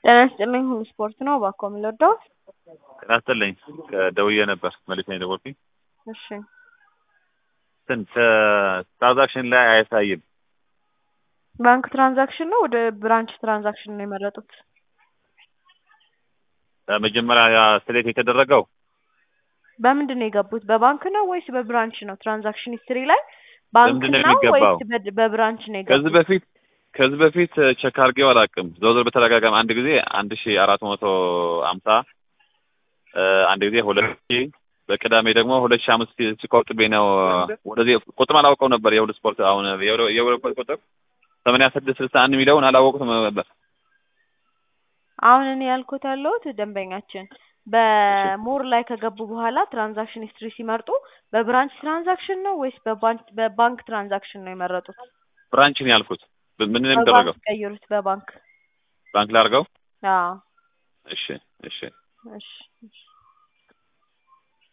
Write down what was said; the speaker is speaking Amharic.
ጤና ይስጥልኝ ሁሉ ስፖርት ነው እባክዎ የምንወደው ጤና ይስጥልኝ ደውዬ ነበር መልሼ ነው የደወልኩኝ እሺ ስንት ትራንዛክሽን ላይ አያሳይም ባንክ ትራንዛክሽን ነው ወደ ብራንች ትራንዛክሽን ነው የመረጡት መጀመሪያ ሴሌክት የተደረገው በምንድን ነው የገቡት በባንክ ነው ወይስ በብራንች ነው ትራንዛክሽን ሂስትሪ ላይ ባንክ በምንድን ነው ነው የሚገባው? ወይስ በ- በብራንች ነው ከዚህ የገቡት በፊት ከዚህ በፊት ቼክ አድርጌው አላውቅም። ዘወትር በተደጋጋሚ አንድ ጊዜ አንድ ሺ አራት መቶ አምሳ አንድ ጊዜ ሁለት ሺ በቅዳሜ ደግሞ ሁለት ሺ አምስት ሲቆጥቤ ነው ወደዚህ ቁጥር አላውቀው ነበር። የሁሉ ስፖርት አሁን የሁሉ ቁጥር ሰማንያ ስድስት ስልሳ አንድ የሚለውን አላወቁትም ነበር። አሁን እኔ ያልኩት ያለሁት ደንበኛችን በሞር ላይ ከገቡ በኋላ ትራንዛክሽን ሂስትሪ ሲመርጡ በብራንች ትራንዛክሽን ነው ወይስ በባንክ በባንክ ትራንዛክሽን ነው የመረጡት? ብራንችን ያልኩት ምንድን ነው የሚደረገው? በባንክ ቀይሩት በባንክ ባንክ ላድርገው? አዎ እሺ እሺ እሺ እሺ